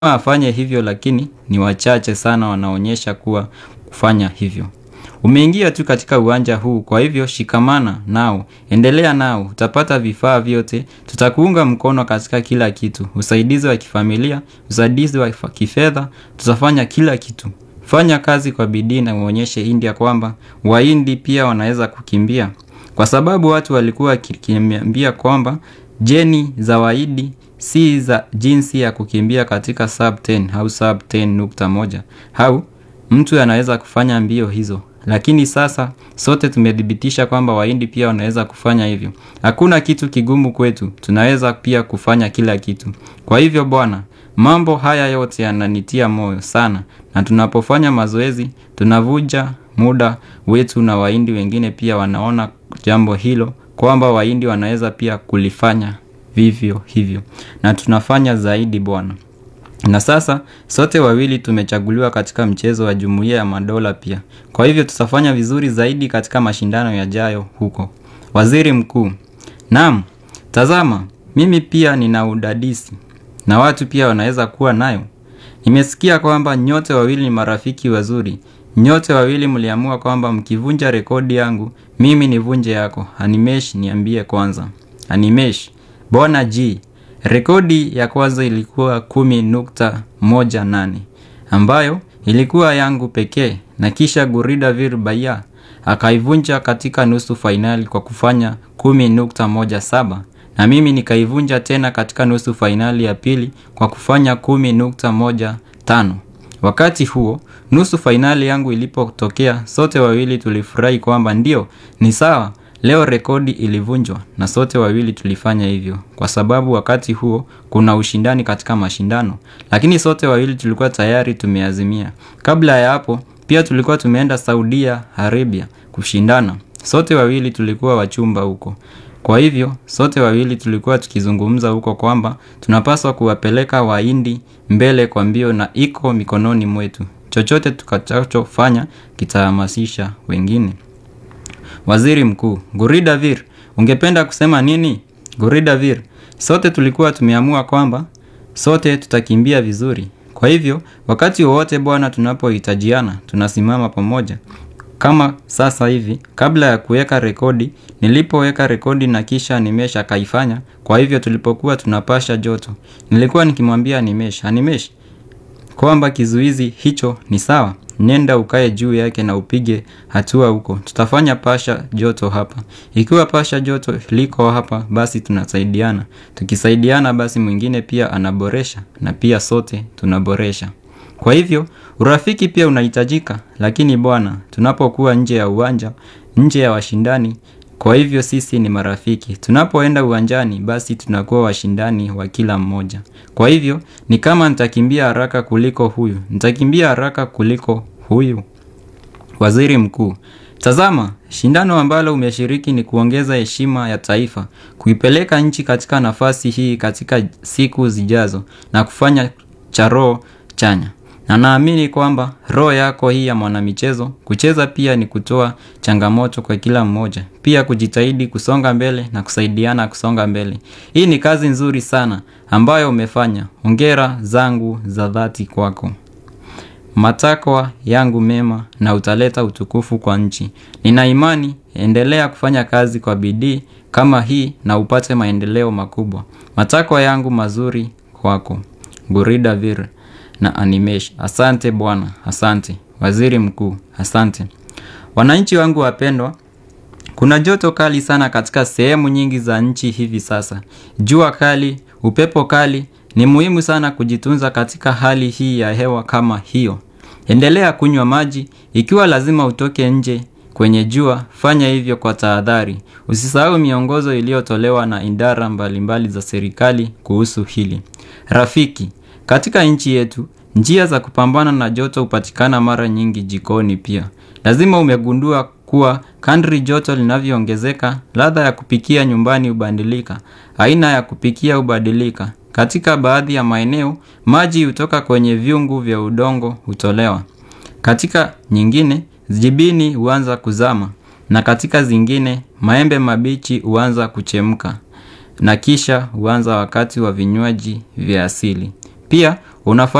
afanye hivyo, lakini ni wachache sana wanaonyesha kuwa kufanya hivyo. Umeingia tu katika uwanja huu, kwa hivyo shikamana nao, endelea nao, utapata vifaa vyote. Tutakuunga mkono katika kila kitu, usaidizi wa kifamilia, usaidizi wa kifedha, tutafanya kila kitu. Fanya kazi kwa bidii na uonyeshe India kwamba Wahindi pia wanaweza kukimbia, kwa sababu watu walikuwa wakiniambia kwamba jeni za Wahindi si za jinsi ya kukimbia katika sub 10 au sub 10.1 au mtu anaweza kufanya mbio hizo, lakini sasa sote tumethibitisha kwamba Wahindi pia wanaweza kufanya hivyo. Hakuna kitu kigumu kwetu, tunaweza pia kufanya kila kitu. Kwa hivyo bwana, mambo haya yote yananitia moyo sana, na tunapofanya mazoezi tunavunja muda wetu, na Wahindi wengine pia wanaona jambo hilo kwamba Wahindi wanaweza pia kulifanya vivyo hivyo, na tunafanya zaidi bwana. Na sasa sote wawili tumechaguliwa katika mchezo wa Jumuiya ya Madola pia. Kwa hivyo tutafanya vizuri zaidi katika mashindano yajayo huko. Waziri Mkuu: Naam, tazama, mimi pia nina udadisi na watu pia wanaweza kuwa nayo. Nimesikia kwamba nyote wawili ni marafiki wazuri. Nyote wawili mliamua kwamba mkivunja rekodi yangu, mimi nivunje yako. Animesh, niambie kwanza. Animesh: Bwana G, rekodi ya kwanza ilikuwa kumi nukta moja nane ambayo ilikuwa yangu pekee, na kisha Guridavir Baya akaivunja katika nusu fainali kwa kufanya kumi nukta moja saba na mimi nikaivunja tena katika nusu fainali ya pili kwa kufanya kumi nukta moja tano. Wakati huo nusu fainali yangu ilipotokea, sote wawili tulifurahi kwamba ndio ni sawa Leo rekodi ilivunjwa na sote wawili tulifanya hivyo, kwa sababu wakati huo kuna ushindani katika mashindano, lakini sote wawili tulikuwa tayari tumeazimia. Kabla ya hapo pia tulikuwa tumeenda Saudia Arabia kushindana, sote wawili tulikuwa wachumba huko. Kwa hivyo sote wawili tulikuwa tukizungumza huko kwamba tunapaswa kuwapeleka Wahindi mbele kwa mbio, na iko mikononi mwetu. Chochote tukachofanya kitahamasisha wengine. Waziri Mkuu: Guridavir, ungependa kusema nini? Guridavir: sote tulikuwa tumeamua kwamba sote tutakimbia vizuri. Kwa hivyo wakati wowote bwana, tunapohitajiana tunasimama pamoja kama sasa hivi. Kabla ya kuweka rekodi, nilipoweka rekodi na kisha Animesh akaifanya. Kwa hivyo tulipokuwa tunapasha joto, nilikuwa nikimwambia Animesh, Animesh kwamba kizuizi hicho ni sawa Nenda ukae juu yake na upige hatua huko. Tutafanya pasha joto hapa. Ikiwa pasha joto liko hapa, basi tunasaidiana. Tukisaidiana, basi mwingine pia anaboresha na pia sote tunaboresha. Kwa hivyo urafiki pia unahitajika, lakini bwana, tunapokuwa nje ya uwanja, nje ya washindani, kwa hivyo sisi ni marafiki. Tunapoenda uwanjani, basi tunakuwa washindani wa kila mmoja. Kwa hivyo ni kama nitakimbia haraka kuliko huyu, nitakimbia haraka kuliko huyu. Waziri Mkuu: Tazama, shindano ambalo umeshiriki ni kuongeza heshima ya taifa, kuipeleka nchi katika nafasi hii katika siku zijazo na kufanya cha roho chanya. Na naamini kwamba roho yako hii ya mwanamichezo, kucheza pia ni kutoa changamoto kwa kila mmoja, pia kujitahidi kusonga mbele na kusaidiana kusonga mbele. Hii ni kazi nzuri sana ambayo umefanya. Hongera zangu za dhati kwako. Matakwa yangu mema na utaleta utukufu kwa nchi. Nina imani, endelea kufanya kazi kwa bidii kama hii na upate maendeleo makubwa. Matakwa yangu mazuri kwako. Guridavir na Animesh. Asante bwana, asante. Waziri Mkuu, asante. Wananchi wangu wapendwa, kuna joto kali sana katika sehemu nyingi za nchi hivi sasa. Jua kali, upepo kali, ni muhimu sana kujitunza katika hali hii ya hewa kama hiyo. Endelea kunywa maji, ikiwa lazima utoke nje kwenye jua, fanya hivyo kwa tahadhari. Usisahau miongozo iliyotolewa na idara mbalimbali za serikali kuhusu hili. Rafiki, katika nchi yetu, njia za kupambana na joto hupatikana mara nyingi jikoni pia. Lazima umegundua kuwa kadri joto linavyoongezeka, ladha ya kupikia nyumbani hubadilika, aina ya kupikia hubadilika. Katika baadhi ya maeneo, maji hutoka kwenye vyungu vya udongo hutolewa. Katika nyingine, jibini huanza kuzama, na katika zingine, maembe mabichi huanza kuchemka, na kisha huanza wakati wa vinywaji vya asili. Pia unafaa